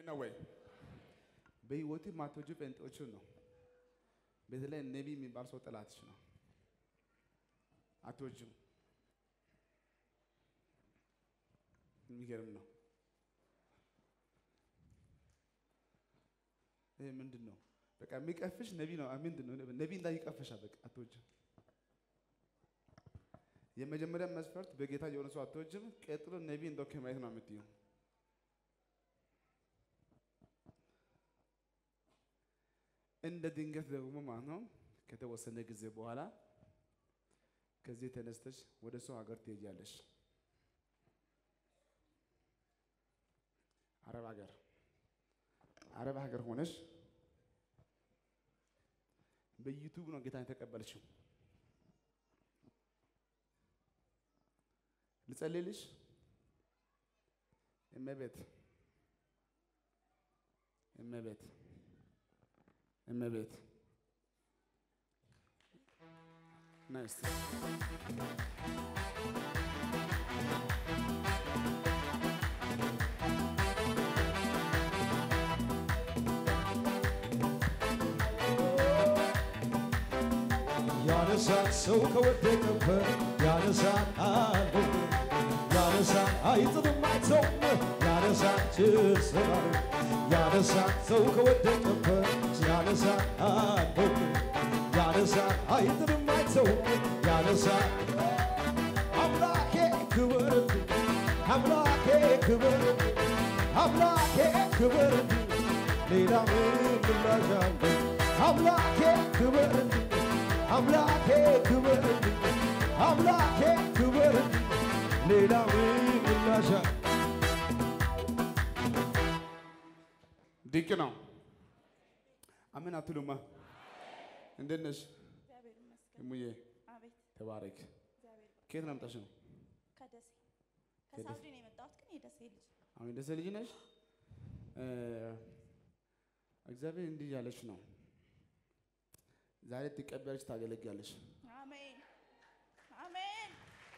ነው ወይ? በህይወት ማቶጁ ጴንጤዎቹን ነው። በተለይ ነቢይ የሚባል ሰው ጠላትሽ ነው። አትወጂም። የሚገርም ነው። ይሄ ምንድን ነው? በቃ የሚቀፍሽ ነቢይ ነው። ምንድን ነው? ነቢይ እንዳይ ይቀፍሻል። በቃ አትወጂም። የመጀመሪያ መስፈርት በጌታ የሆነ ሰው አትወጂም። ቀጥሎ ነቢይ እንደው ከማየት ነው የምትይው። እንደ ድንገት ደግሞ ማለት ነው ከተወሰነ ጊዜ በኋላ ከዚህ ተነስተሽ ወደ ሰው ሀገር ትሄጃለሽ። አረብ ሀገር አረብ ሀገር ሆነሽ በዩቱብ ነው ጌታን የተቀበልሽው። ልጸልይልሽ እመቤት እመቤት እመቤት ናይስ ያነሳል ሰው ከወደቀበት ያነሳል አለ ያነሳል አይጥልም አይተውም ያነሳል ችስራል ያነሳል ሰው ከወደቀበት ያነሳል አለ ያነሳል አይጥልም አይተውም ያነሳል አምላኬ ክበርልኝ አምላኬ ክበርልኝ አምላኬ ክበርልኝ ሌላ ምን ምላሽ አለ አምላኬ ክበርልኝ አምላኬ ክበርልኝ አምላኬ ክበርልኝ ሌላ ምን ምላሽ አለ ድንቅ ነው። አሜን አትሉማ? እንዴት ነሽ እግዚአብሔር ይመስገን። እሙዬ? አቤት ተባረክ። እግዚአብሔር ይመስገን። ከየት ነው መጣሽ ነው? ከደሴ ከሳውዲ ነው የመጣሁት፣ ግን የደሴ ልጅ አሁን ደሴ ልጅ ነሽ? እ እግዚአብሔር እንዲህ ያለች ነው። ዛሬ ትቀበያለሽ፣ ታገለግያለሽ። አሜን አሜን።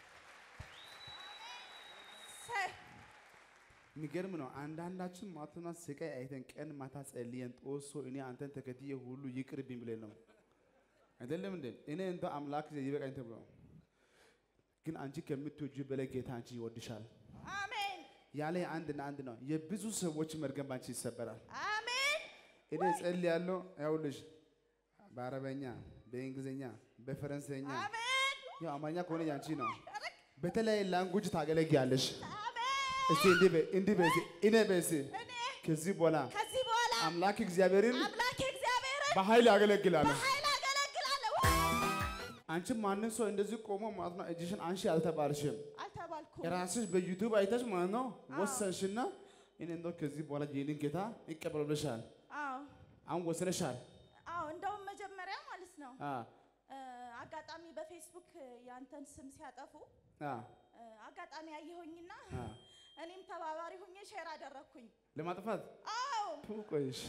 ሰ- የሚገርም ነው። አንዳንዳችን ማትና ስቃይ አይተን ቀን ማታ ጸልየን ጦሶ እኔ አንተን ተከትዬ ሁሉ ይቅርብኝ ብለን ነው አይደለም እንዴ? እኔ እንደ አምላክ ይበቃኝ ተብሎ ግን አንቺ ከምትወጁ በላይ ጌታ አንቺ ይወድሻል አሜን ያለ አንድና አንድ ነው። የብዙ ሰዎች መርገም ባንቺ ይሰበራል። አሜን እኔ ጸልያለሁ። ያውልሽ በአረበኛ፣ በእንግሊዝኛ፣ በፈረንሳይኛ አሜን ያው አማርኛ ከሆነ ያንቺ ነው። በተለያየ ላንጉጅ ታገለግያለሽ። አሜን። እስቲ እንዲህ በይ እንዲህ በይ እስቲ እኔ በይ እስቲ እኔ ከዚህ በኋላ ከዚህ በኋላ አምላክ እግዚአብሔርን አምላክ እግዚአብሔርን በኃይል ያገለግላለሁ። በኃይል አገለግላለሁ። አንቺ ማንም ሰው እንደዚህ ቆሞ ማለት ነው እጅሽን አንሺ አልተባልሽም። አልተባልኩም። ራስሽ በዩቱብ አይተሽ ማለት ነው ወሰንሽና እኔ እንደው ከዚህ በኋላ ይህንን ጌታ ይቀበሉልሻል። አዎ አሁን ወስነሻል። አዎ፣ እንደውም መጀመሪያ ማለት ነው አ እ፣ አጋጣሚ በፌስቡክ ያንተን ስም ሲያጠፉ አ እ፣ አጋጣሚ አየሁኝና አ እኔም ተባባሪ ሁኜ ሼር አደረግኩኝ። ለማጥፋት አዎ ቱ ቆይሽ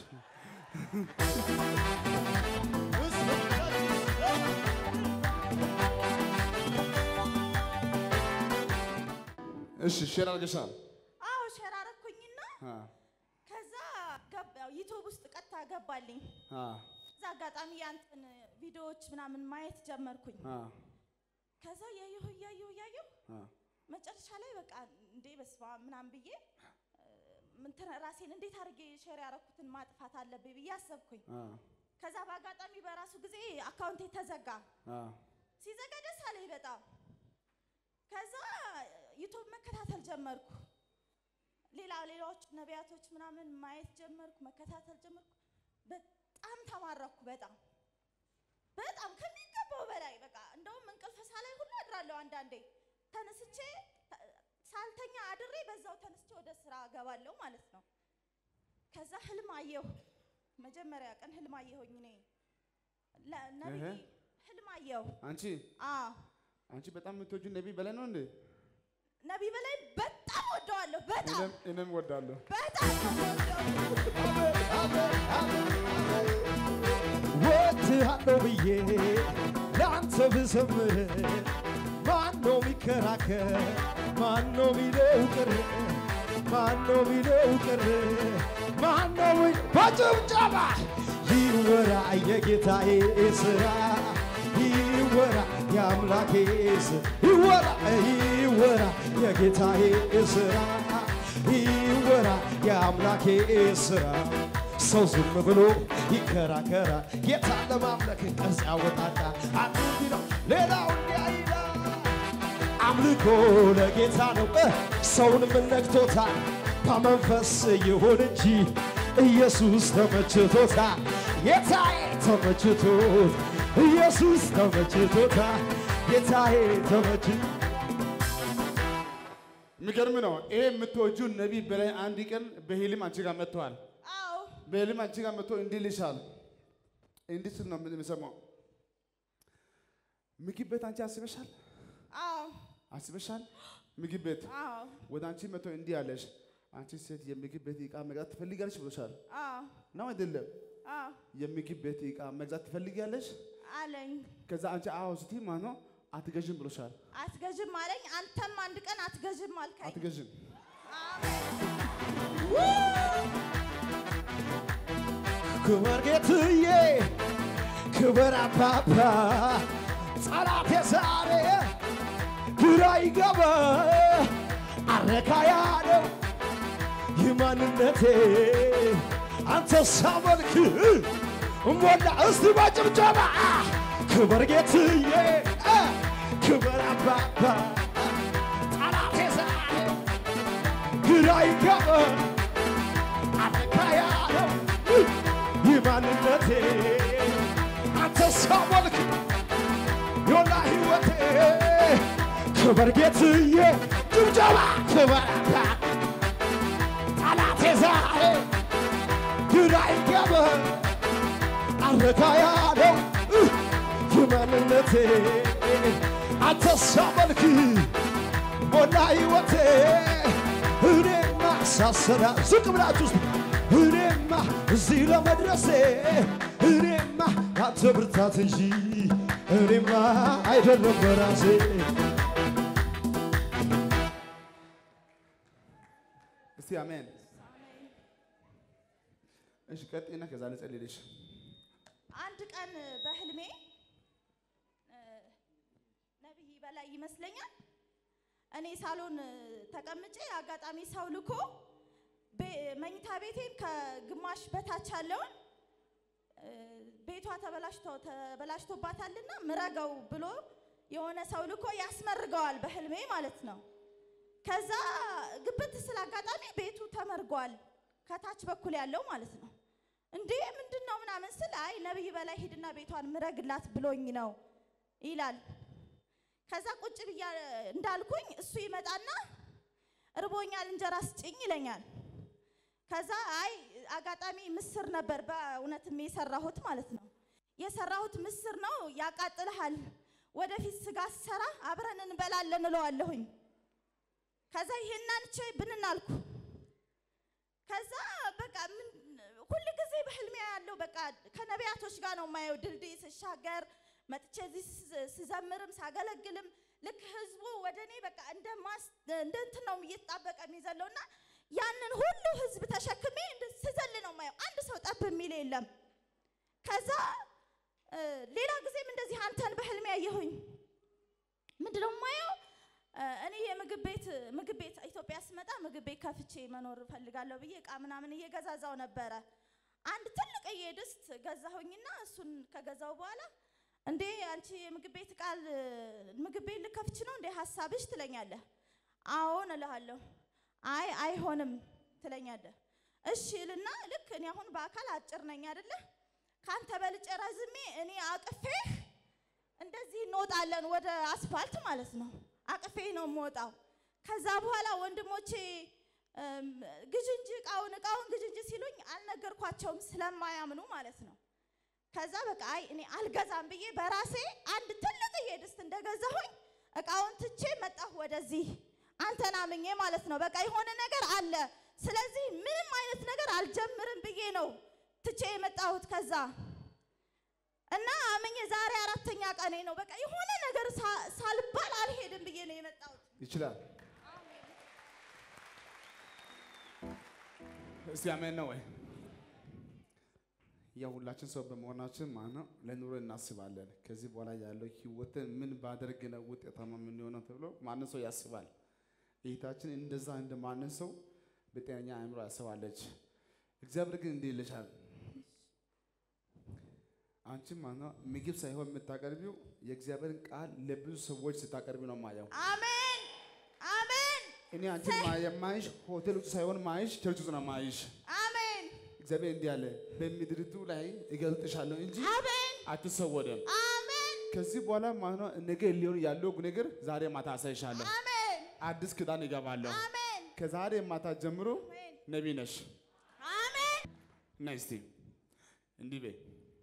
እሺ ሼር አድርገሻል። አዎ ሼር አደረግኩኝና አ ከዛ ገብ- ያው ዩቱብ ውስጥ ቀጥታ ገባልኝ። አ እዛ አጋጣሚ ያንተን ቪዲዮዎች ምናምን ማየት ጀመርኩኝ። አ ከዛ እያየሁ እያየሁ እያየሁ አ መጨረሻ ላይ በቃ እንዴ በስመ አብ ምናምን ብዬ እ፣ እንትን ራሴን እንዴት አድርጌ ሼር ያደረኩትን ማጥፋት አለብኝ ብዬ አሰብኩኝ። አ ከዛ በአጋጣሚ በራሱ ጊዜ አካውንቴ ተዘጋ። አ ሲዘጋ ደስ አለኝ በጣም። ከዛ ዩቱብ መከታተል ጀመርኩ። ሌላ ሌላዎች ነቢያቶች ምናምን ማየት ጀመርኩ፣ መከታተል ጀመርኩ። በጣም ተማረኩ። በጣም በጣም ከሚገባው በላይ በቃ እንደውም እንቅልፍ ሳላይ ሁሉ አድራለሁ። አንዳንዴ ተነስቼ ተ- ሳልተኛ አድሬ በዛው ተነስቼ ወደ ስራ እገባለሁ ማለት ነው። ከዛ ህልም አየሁ። መጀመሪያ ቀን ህልም አየሁኝ እኔ ለ- ነቢይ እህ። ህልም አየሁ። አንቺ አዎ አንቺ በጣም የምትወጁ ነቢይ በላይ ነው እንዴ? ነቢይ በላይ በጣም ወደዋለሁ። በጣም እኔም እኔም እወዳለሁ። በጣም ነው የምወደው። ወድሃለሁ ብዬ ለአንተ ብዘምር ማነው ሚከራከር? ማነው ሚለው ቅር? ማነው ሚለው ቅር? በጭብጨባ ይወራ የጌታዬ ስራ ይወራ የአምላኬ ስራ ይወራ ይወራ የጌታዬ ስራ ይወራ የአምላኬ ስራ ሰው ዝም ብሎ ይከራከራል ጌታ ለማምለክ ቅርጽ ያወጣጣ አንዱ ቢለው ሌላው እንዲያ ይላል አምልኮ ለጌታ ነው እ ሰውንም ነክቶታል በመንፈስ ይሁን እንጂ ኢየሱስ ተመችቶታል ጌታዬ ተመችቶት ኢየሱስ ተመችቶታል ጌታዬ ተመችቶ የሚገርም ነው። ይሄ የምትወጂው ነቢይ በላይ አንድ ቀን በህልም አንቺ ጋር መጥተዋል። አዎ በህልም አንቺ ጋር መጥቶ እንዲህ ልሻል። እንዲህ ስል ነው የምሰማው። ምግብ ቤት አንቺ አስበሻል? አዎ አስበሻል? ምግብ ቤት አዎ ወደ አንቺ መጥቶ እንዲህ አለሽ፣ አንቺ ሴት የምግብ ቤት ዕቃ መግዛት ትፈልጊያለሽ ብሎሻል አዎ ነው አይደለም? አዎ የምግብ ቤት ዕቃ መግዛት ትፈልጊያለሽ? አለኝ። ከዛ አንቺ አዎ ስትይ ማለት ነው አትገዥም ብሎሻል። አትገዥም አለኝ። አንተም አንድ ቀን አትገዥም አልከኝ። አትገዥም ክበር ጌትዬ ክበር አባባ ጠላቴ ዛሬ ግራ ይገባ አረካ ያለው የማንነቴ አንተ ሳመልክ ሞላ እስቲ በጭብጨባ ክበር ጌትዬ ክበር አባባ ጠላቴ ዛሬ ግራ ይገባ አረካ ያለው የማንነቴ አንተ ሳመልክ ዮላ ሕይወቴ ክበር ጌትዬ ጭብጨባ ክበር አባ ጠላቴ ዛሬ ግራ ይገባ አረካ ያለው የማንነቴ አንተ ሳመልክ ሞላ ሕይወቴ እኔማ ሳሰራ ዝቅ ብላችሁ ውስጥ እኔማ እዚህ ለመድረሴ እኔማ አንተ ብርታት እንጂ እኔማ አይደለም በራሴ እስቲ አሜን። እሺ ቀጥይና ከዛ ልጸልይልሽ። አንድ ቀን በህልሜ እ፣ ነቢይ በላይ ይመስለኛል እኔ ሳሎን እ፣ ተቀምጬ አጋጣሚ ሰው ልኮ ቤ- መኝታ ቤቴን ከግማሽ በታች ያለውን እ፣ ቤቷ ተበላሽቶ ተበላሽቶባታልና ምረገው ብሎ የሆነ ሰው ልኮ ያስመርገዋል በህልሜ ማለት ነው። ከዛ ግብት ስለ አጋጣሚ ቤቱ ተመርጓል፣ ከታች በኩል ያለው ማለት ነው። እንዴ ምንድን ነው ምናምን ስል አይ ነቢይ በላይ ሂድና ቤቷን ምረግላት ብሎኝ ነው ይላል። ከዛ ቁጭ ብያ እንዳልኩኝ እሱ ይመጣና እርቦኛል እንጀራ ስጭኝ ይለኛል። ከዛ አይ አጋጣሚ ምስር ነበር በእውነትም የሰራሁት ማለት ነው። የሰራሁት ምስር ነው ያቃጥልሃል፣ ወደፊት ስጋ ስሰራ አብረን እንበላለን እለዋለሁኝ። ከዛ ይሄን አንቼ ብንን አልኩ። ከዛ በቃ ምን ሁል ጊዜ በህልሜ ያለው በቃ ከነቢያቶች ጋር ነው የማየው። ድልድይ ስሻገር መጥቼ እዚህ ስ- ስዘምርም ሳገለግልም ልክ ህዝቡ ወደ እኔ በቃ እንደ ማስ እንደ እንትን ነው እየተጣበቀ የሚዘለውና ያንን ሁሉ ህዝብ ተሸክሜ እንደ ስዘል ነው የማየው። አንድ ሰው ጠብ የሚል የለም። ከዛ እ፣ ሌላ ጊዜም እንደዚህ አንተን በህልሜ ያየሁኝ ምንድነው የማየው እ፣ እኔ የምግብ ቤት ምግብ ቤት ኢትዮጵያ ስመጣ ምግብ ቤት ከፍቼ መኖር እፈልጋለሁ ብዬ እቃ ምናምን እየገዛዛው ነበረ። አንድ ትልቅዬ ድስት ገዛሁኝና እሱን ከገዛው በኋላ እንዴ አንቺ የምግብ ቤት ቃል ምግብ ቤት ልከፍች ነው እንዴ ሀሳብሽ ትለኛለህ። አዎን እልሃለሁ። አይ አይሆንም ትለኛለህ። እሺ ልና ልክ እኔ አሁን በአካል አጭር ነኝ አይደለ? ካንተ በልጬ ረዝሜ እኔ አቅፌህ እንደዚህ እንወጣለን ወደ አስፋልት ማለት ነው። አቅፌ ነው የምወጣው። ከዛ በኋላ ወንድሞቼ እም፣ ግዥ እንጂ እቃውን እቃውን ግዥ እንጂ ሲሉኝ አልነገርኳቸውም ስለማያምኑ ማለት ነው። ከዛ በቃ አይ እኔ አልገዛም ብዬ በራሴ አንድ ትልቅዬ ድስት እንደገዛሁኝ እቃውን ትቼ መጣሁ ወደዚህ አንተን አምኜ ማለት ነው። በቃ የሆነ ነገር አለ፣ ስለዚህ ምንም አይነት ነገር አልጀምርም ብዬ ነው ትቼ የመጣሁት ከዛ እና አምኜ ዛሬ አራተኛ ቀኔ ነው። በቃ የሆነ ነገር ሳ- ሳልባል አልሄድም ብዬ ነው የመጣሁት። ይችላል። እስቲ አሜን ነው ወይ? ያው ሁላችን ሰው በመሆናችን ማለት ነው ለኑሮ እናስባለን። ከዚህ በኋላ ያለው ህይወትን ምን ባደርግ ነው ውጤታማ የምንሆነው ተብሎ ማንም ሰው ያስባል። እህታችን እንደዛ እንደ ማንም ሰው በጤነኛ አእምሮ ያስባለች። እግዚአብሔር ግን እንዲህ ይልሻል፣ አንቺም ማለት ነው ምግብ ሳይሆን የምታቀርቢው የእግዚአብሔርን ቃል ለብዙ ሰዎች ስታቀርቢ ነው ማየው። አሜን አሜን እኔ አንቺን ማ- የማይሽ ሆቴል ውስጥ ሳይሆን ማይሽ ቸርች ውስጥ ነው ማይሽ። አሜን እግዚአብሔር እንዲህ አለ፣ በምድሪቱ ላይ እገልጥሻለሁ እንጂ አሜን አትሰወደም። አሜን ከዚህ በኋላ ማለት ነው ነገ ሊሆን ያለው ነገር ዛሬ ማታ አሳይሻለሁ። አሜን አዲስ ኪዳን ይገባለሁ። አሜን ከዛሬ ማታ ጀምሮ አሜን ነቢይ ነሽ። አሜን ነይ እስቲ እንዲህ በይ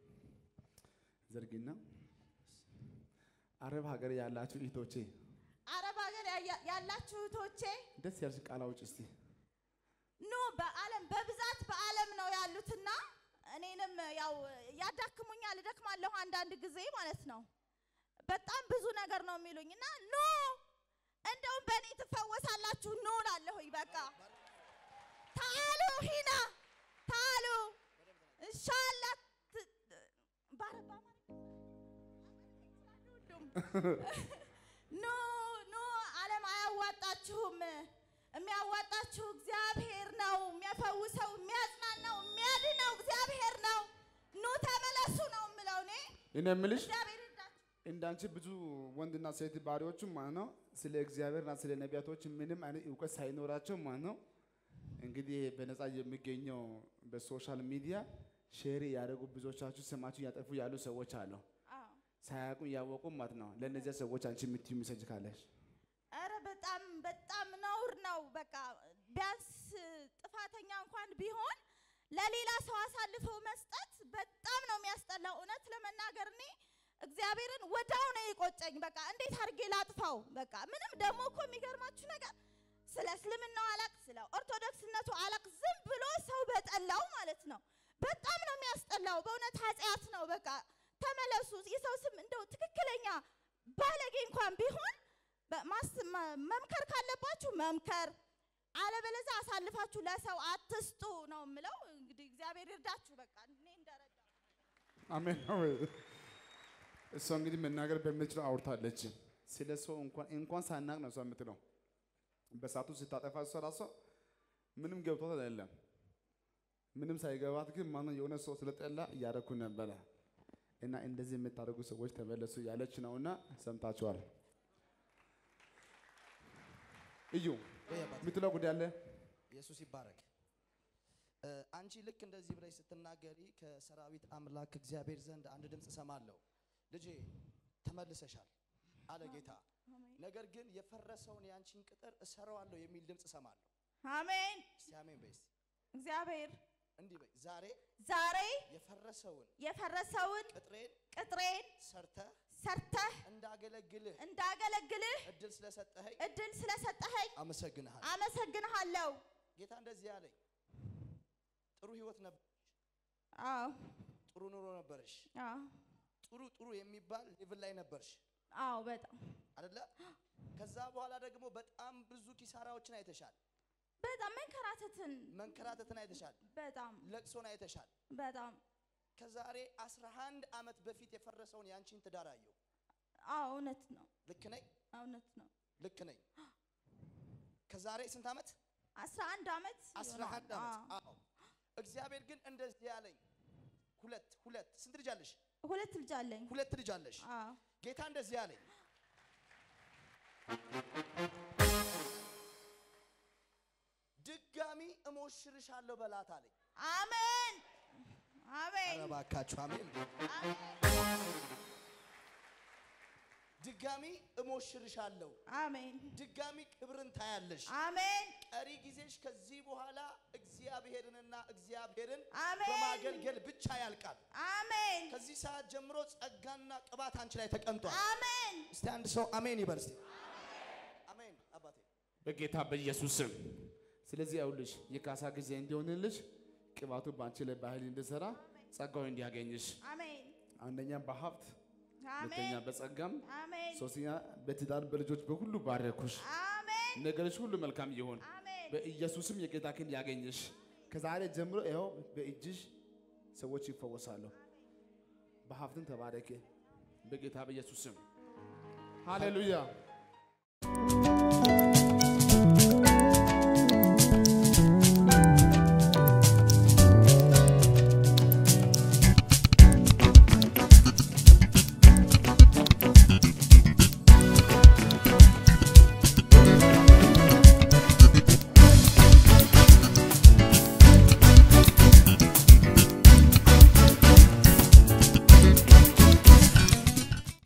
ዘርጊና አረብ ሀገር ያላችሁ እህቶቼ አረብ ሀገር ያያ- ያላችሁ እህቶቼ ደስ ያልሽ ቃል አውጪ እስቲ። ኑ በዓለም በብዛት በዓለም ነው ያሉትና እኔንም ያው ያዳክሙኛል፣ እደክማለሁ አንዳንድ ጊዜ ማለት ነው። በጣም ብዙ ነገር ነው የሚሉኝ እና ኑ እንደውም በእኔ ትፈወሳላችሁ ኑ እላለሁኝ። በቃ ታሉ ሂና ታሉ እንሻላ ባረባ ኑ ኑ ዓለም አያዋጣችሁም። የሚያዋጣችሁ እግዚአብሔር ነው። የሚያፈውሰው፣ የሚያጽናናው፣ የሚያድነው እግዚአብሔር ነው። ኑ ተመለሱ ነው የምለው እኔ። እኔ የምልሽ እግዚአብሔር ይርዳችሁ። እንዳንቺ ብዙ ወንድና ሴት ባሪዎችም ማለት ነው ስለ እግዚአብሔርና ስለ ነቢያቶች ምንም አይነት እውቀት ሳይኖራቸው ማለት ነው እንግዲህ በነፃ የሚገኘው በሶሻል ሚዲያ ሼር ያደረጉ ብዙዎቻችሁ ስማችሁ እያጠፉ ያሉ ሰዎች አሉ። አዎ። ሳያውቁ እያወቁ ማለት ነው። ለእነዚያ ሰዎች አንቺ የምትዩ ሚሰጅ ካለሽ ኧረ በጣም በጣም ነውር ነው። በቃ ቢያንስ ጥፋተኛ እንኳን ቢሆን ለሌላ ሰው አሳልፈው መስጠት በጣም ነው የሚያስጠላው። እውነት ለመናገር እኔ እግዚአብሔርን ወዳው ነው የቆጨኝ። በቃ እንዴት አድርጌ ላጥፋው? በቃ ምንም ደግሞ እኮ የሚገርማችሁ ነገር ስለ እስልምናው አላቅ፣ ስለ ኦርቶዶክስነቱ አላቅ። ዝም ብሎ ሰው በጠላው ማለት ነው። በጣም ነው የሚያስጠላው። በእውነት ኃጢአት ነው። በቃ ተመለሱ። የሰው ስም እንደው ትክክለኛ ባለጌ እንኳን ቢሆን በማስ- መ- መምከር ካለባችሁ መምከር፣ አለበለዚያ አሳልፋችሁ ለሰው አትስጡ ነው የምለው። እንግዲህ እግዚአብሔር ይርዳችሁ። በቃ እኔ እንደረዳ አሜን ነው። እሷ እንግዲህ መናገር በምትችለው አውርታለች። ስለ ሰው እንኳን እንኳን ሳናቅ ነው እሷ የምትለው። በሳቱ ስታጠፋ እሷ ራሷ ምንም ገብቷት አይደለም። ምንም ሳይገባት ግን ማነው የሆነ ሰው ስለጠላ እያደረኩ ነበረ እና እንደዚህ የምታደርጉ ሰዎች ተመለሱ ያለች ነውና ሰምታችኋል። እዩ ወይ አባቴ፣ የምትለው ጉዳይ አለ። ኢየሱስ ይባረክ። እ፣ አንቺ ልክ እንደዚህ ብለሽ ስትናገሪ ከሰራዊት አምላክ እግዚአብሔር ዘንድ አንድ ድምፅ እሰማለሁ። ልጄ ተመልሰሻል አለ ጌታ። ነገር ግን የፈረሰውን የአንቺን ቅጥር እሰራዋለሁ የሚል ድምፅ እሰማለሁ። አሜን። እስቲ አሜን በይ። እስቲ እግዚአብሔር እንዲህ በይ፣ ዛሬ ዛሬ የፈረሰውን የፈረሰውን ቅጥሬን ቅጥሬን ሰርተህ ሰርተህ እንዳገለግልህ እንዳገለግልህ እድል ስለሰጠኸኝ እድል ስለሰጠኸኝ አመሰግንሃል። አመሰግንሃለሁ። ጌታ እንደዚህ አለኝ። ጥሩ ህይወት ነበር፣ አዎ ጥሩ ኑሮ ነበርሽ፣ አዎ ጥሩ ጥሩ የሚባል ሌቭል ላይ ነበርሽ አዎ በጣም አይደለ? ከዛ በኋላ ደግሞ በጣም ብዙ ኪሳራዎችን አይተሻል፣ በጣም መንከራተትን መንከራተትን አይተሻል፣ በጣም ለቅሶን አይተሻል። በጣም ከዛሬ 11 ዓመት በፊት የፈረሰውን ያንቺን ትዳር አየሁ። አዎ እውነት ነው ልክ ነኝ? እውነት ነው። ልክ ነኝ። ከዛሬ ስንት ዓመት? አስራ አንድ ዓመት 11 ይሆናል። ዓመት። አዎ። እግዚአብሔር ግን እንደዚህ ያለኝ ሁለት ሁለት ስንት ልጅ አለሽ? አዎ። ሁለት ልጅ አለኝ። ሁለት ልጅ አለሽ። አዎ ጌታ እንደዚህ አለኝ ድጋሚ እሞሽርሻለሁ በላት አለኝ። አሜን አሜን ኧረ እባካችሁ አሜን። ድጋሚ እሞሽርሻለሁ፣ አሜን ድጋሚ ክብርን ታያለሽ። አሜን ቀሪ ጊዜሽ ከዚህ በኋላ እግዚአብሔርንና እግዚአብሔርን አሜን። በማገልገል ብቻ ያልቃል። አሜን ከዚህ ሰዓት ጀምሮ ጸጋና ቅባት አንቺ ላይ ተቀምጧል። አሜን እስቲ አንድ ሰው አሜን ይበል እስቲ። አሜን አባቴ በጌታ በኢየሱስ ስም። ስለዚህ ያውልሽ የካሳ ጊዜ እንዲሆንልሽ ቅባቱ በአንቺ ላይ በኃይል እንዲሰራ ጸጋው እንዲያገኝሽ አሜን አንደኛ በሀብት ሁለተኛ አሜን በጸጋም አሜን ሶስተኛ በትዳር በልጆች በሁሉ ባረኩሽ። አሜን ነገሮች ሁሉ መልካም ይሁን። አሜን በኢየሱስም የጌታ ክንድ ያገኝሽ። ከዛሬ ጀምሮ ይኸው በእጅሽ ሰዎች ይፈወሳሉ። በሀብትም ተባረክ በጌታ በኢየሱስ ስም ሃሌሉያ።